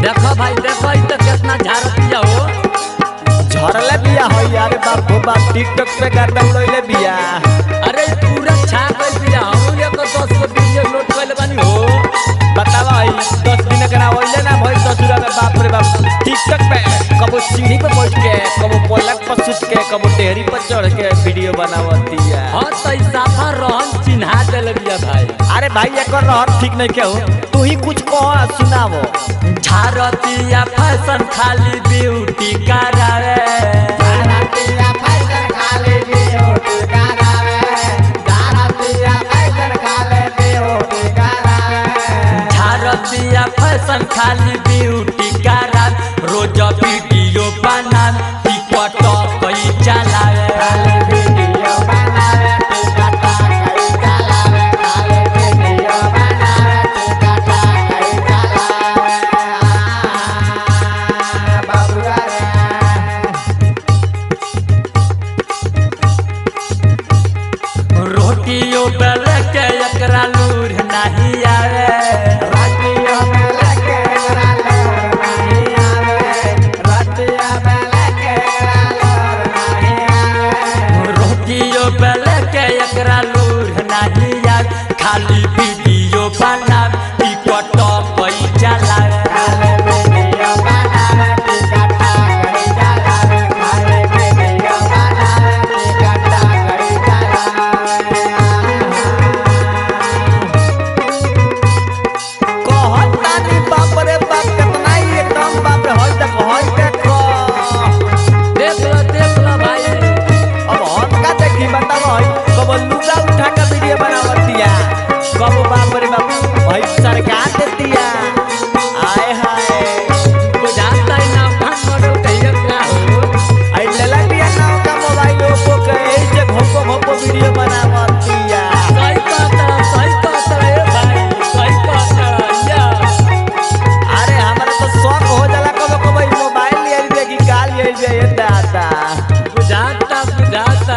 देखो भाई देखो ई तो कितना झारतिया हो झरले बिया हो यार बाप हो बाप टिकटॉक पे गर्दा उड़ैले बिया अरे ई पूरा छा गइल बिया हम ये को 10 को वीडियो लोड कइले बानी हो बतावा भाई दस दिन के ना होइले ना भाई ससुरा में बाप रे बाप टिकटॉक पे कबो सीढ़ी पे बैठ के कबो पलक पर सुत के कबो डेहरी पर चढ़ के वीडियो बनावतिया हां तो ई साफा रहन चिन्हा देले बिया भाई अरे भाई एकर रहर ठीक नहीं के हो तू ही कुछ कह सुनावो झारतिया फैशन खाली ब्यूटी करावे झारतिया फैशन खाली ब्यूटी करावे रोज वीडियो बना टिकटॉक कई चलावे रोटियो बेल के एकरा लूर नहीं आवे रोटियो बेल के एकरा लूर नहीं आवे खाली वीडियो बना टिकटॉक कई चलावे कहत तानी बाप रे बाप कितना ही एकदम बाप रे होई तक होई तक देख लो देख लो भाई अब हम का देखी बताओ भाई कब लुगा उठा के वीडियो बनावतिया कब बाप रे बाप भाई सरकार देतिया आए हाय बुझाता ही ना भान मॉडल कहिए का हो आई लेला दिया ना का मोबाइल ओप्पो के ए जे घोपो घोपो वीडियो बनावतिया सही कहता सही कहता ए भाई सही कहता या अरे हमरा तो शौक हो जाला कब कब ई मोबाइल ले आई देखी काल ले आई ये दादा बुझाता बुझाता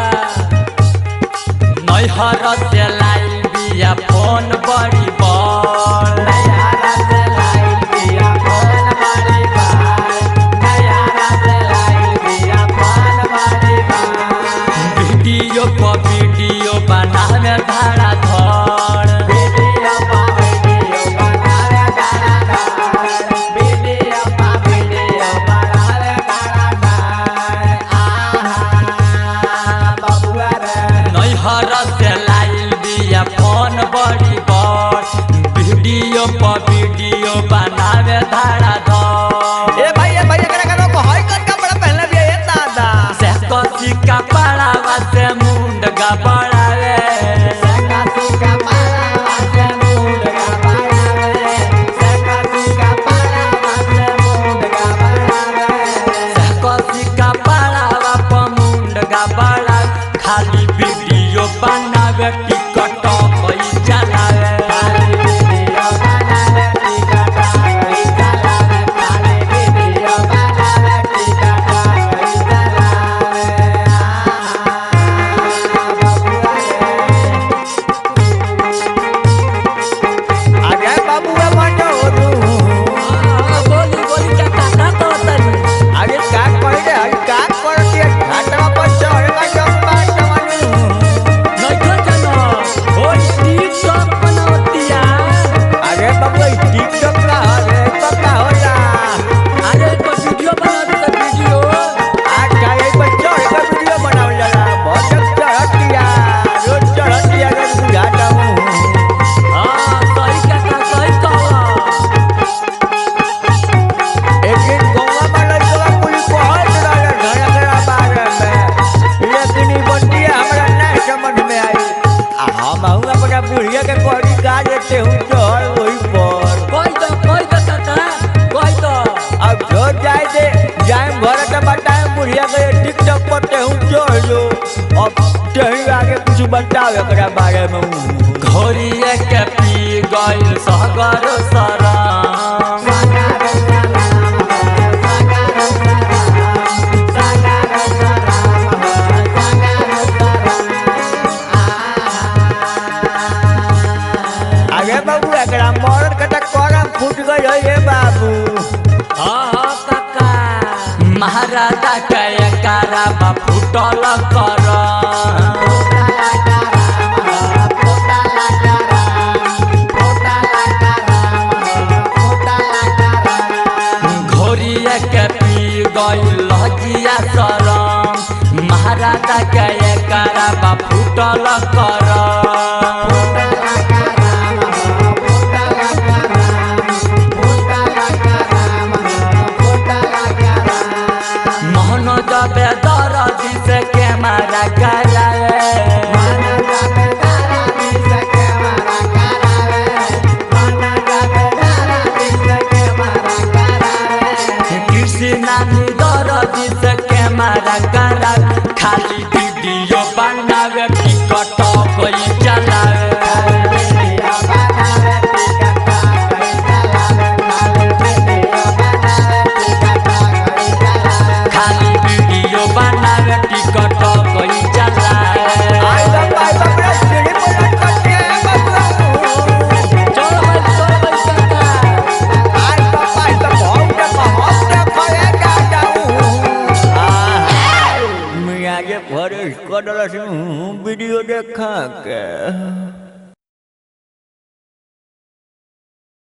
नैहर से लाइल बिया फोन बड़ी बड़ वीडियो पर वीडियो बनावे धारा धड़ नैहर से लाइल बिया फोन बड़ी बड़ वीडियो पर वीडियो बनावे धारा धड़ ए भाई ए भाई एकरा कनो को हई कर कपड़ा पहनले भी ए दादा से कसी का पड़ावा से मुंड गबड़ावे से कसी का पड़ावा पर मुंड गबड़ा खाली वीडियो बनावे टिकटॉक कई चलावे आगे बाबू ए मंडो दू बोली बोली क्या कहता तो तनी आगे का करे रे हई का करती है घाटवा पर चढ़ का जंपा टमनु नहीं तो जानो हो टिकटॉक बनावतिया आगे बाबू ई टिकटॉक का रे तो का हो जा अरे तो वीडियो बनावती तो वीडियो आज का ये पर चढ़ का वीडियो बनावल जाला बहुत चढ़तिया रोज चढ़तिया रे बुझाता हूं हाँ सही कहता सही कहला एक दिन गोवा में लड़का पुलिस पहुंच रहा घर के बारे में लेकिन ई बंटिया हमरा ना समझ में आई आ हम हूं अपना बुढ़िया के कोड़ी का देते हूं चढ़ वही पर कोई तो कोई तो कहता कोई तो अब जो जाए दे जाए घर के बताए बुढ़िया के टिकटॉक पर ते हूं चढ़ लो अब तेही आगे कुछ बताओ एकरा बारे में हूं घोड़िए के पी गइल सहगर सराम आगे बाबू एकरा मरद के त करम फूट गई है ये बाबू के एकारा बा फुटल कर घोरिया के पी गई लजिया सरम महाराजा के एकारा बा फुटल कर मोहन जबे दरदी से के मारा कराए कृष्णा दरदी से के मारा करा खाली वीडियो बनावे टिकट कोई चलावे खाली वीडियो बनावे टिकट कोई चलावे आई बाप आई बाप रे सीढ़ी पर लटकते हैं बाबू चलो भाई चलो भाई काका आई बाप आई बाप हम के बहुत देखले जा जाऊं आ मियाँ जे फरेश कर वीडियो देखा के